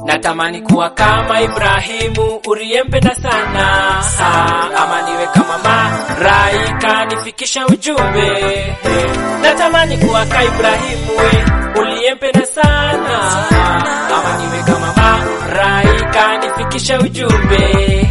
natamani kuwa kama Ibrahimu uliyempenda sana ha, ama niwe kama Malaika nifikisha ujumbe natamani kuwa kama Ibrahimu we uliyempenda sana ha, ama niwe kama Malaika nifikisha ujumbe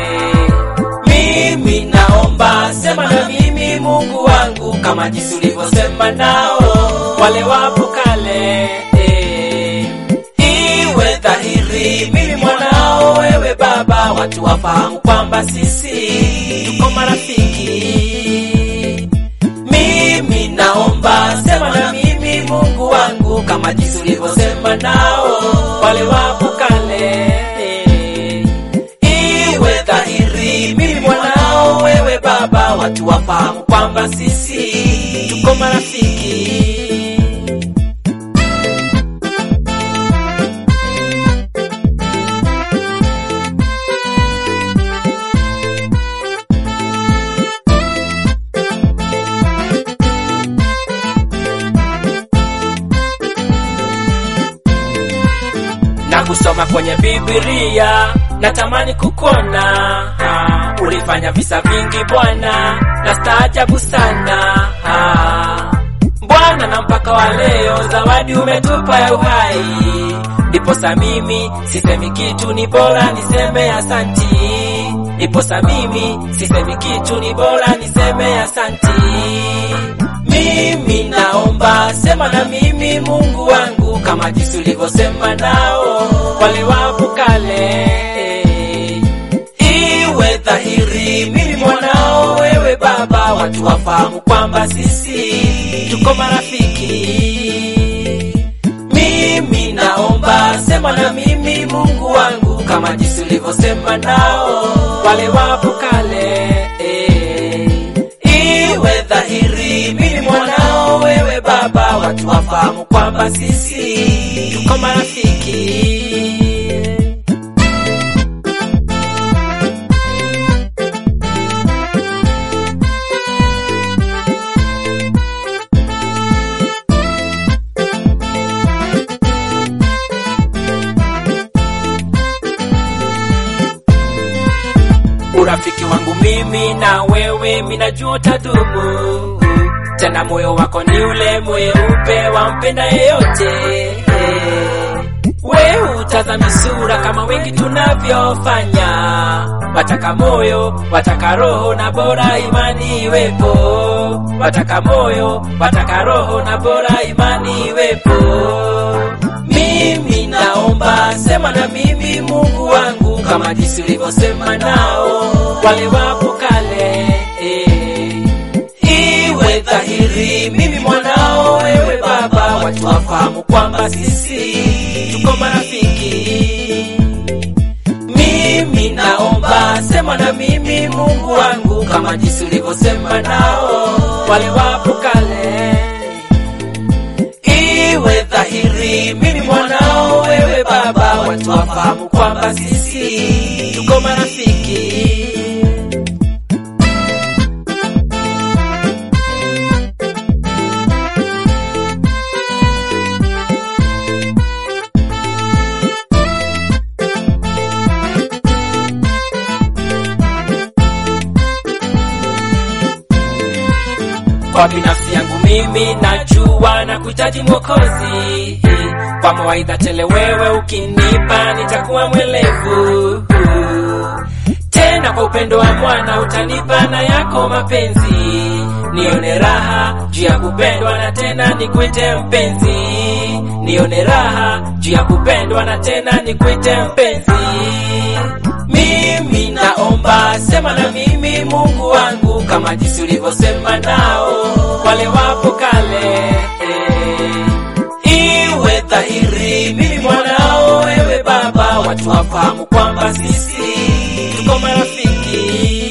mimi naomba sema na mimi Mungu wangu kama jinsi ulivyosema nao wale wapo kale eh. iwe dhahiri mimi mwanao wewe baba watu wafahamu kwamba sisi tuko marafiki mimi naomba sema na mimi Mungu wangu kama jinsi ulivyosema nao wale wapo kale eh. iwe dhahiri mimi mwanao wewe baba watu wafahamu kwamba sisi tuko marafiki na kusoma kwenye Biblia, natamani kukona ha, ulifanya visa vingi Bwana, na staajabu sana ha. Bwana, na mpaka wa leo zawadi umetupa ya uhai, ndiposa mimi sisemi kitu, ni bora niseme asanti. Ndiposa mimi sisemi kitu, ni bora niseme asanti. Mimi naomba sema na mimi Mungu wangu kama jinsi ulivyosema nao wale wapo kale iwe dhahiri mimi mwanao wewe baba watu wafahamu kwamba sisi tuko marafiki mimi naomba sema na mimi Mungu wangu kama jinsi ulivyosema nao wale wapo kale iwe dhahiri mimi mwanao wewe baba watu wafahamu kwamba sisi tuko marafiki urafiki wangu mimi na wewe minajua utadumu tena moyo wako ni ule mweupe wampenda yeyote we utazami sura kama wengi tunavyofanya wataka moyo wataka roho na bora imani iwepo wataka moyo wataka roho na bora imani iwepo mimi naomba sema na mimi Mungu wangu kama jinsi ulivyosema nao wale wapo kale eh. iwe dhahiri mimi mwanao wewe baba watu wafahamu kwamba sisi tuko marafiki mimi naomba sema na mimi Mungu wangu kama jinsi ulivyosema nao wale wapo kale iwe dhahiri mimi mwanao wewe baba watu wafahamu kwamba sisi tuko marafiki kwa binafsi yangu mimi najua na kuhitaji mwokozi kwa mawaidha tele wewe ukinipa nitakuwa mwelevu tena kwa upendo wa mwana utanipa na yako mapenzi nione raha juu ya kupendwa na tena nikuite mpenzi nione raha juu ya kupendwa na tena nikuite mpenzi mimi naomba sema na mimi Mungu wangu kama jinsi ulivyosema nao wale wapo kale eh. iwe dhahiri mimi mwanao wewe baba watu wafahamu kwamba sisi tuko marafiki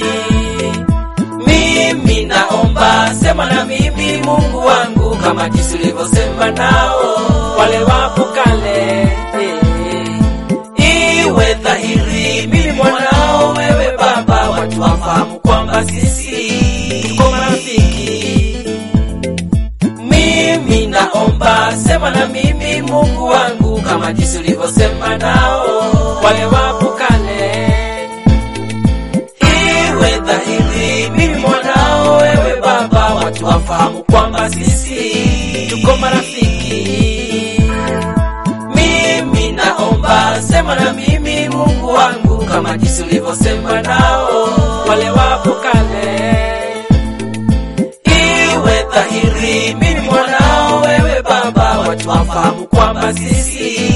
mimi naomba sema na mimi Mungu wangu kama jinsi ulivyosema nao wale wapo kale eh. iwe dhahiri mimi mwanao wewe baba watu wafahamu kwamba sisi tuko marafiki mimi naomba sema na mimi Mungu wangu kama kama jinsi ulivyosema nao wale wapo kale. Iwe dhahiri mimi mwanao, wewe Baba, watu wafahamu kwamba sisi tuko marafiki. Mimi naomba sema na mimi Mungu wangu, kama jinsi ulivyosema nao wale wapo kale. Iwe dhahiri mimi mwanao, wewe Baba, watu wafahamu kwamba sisi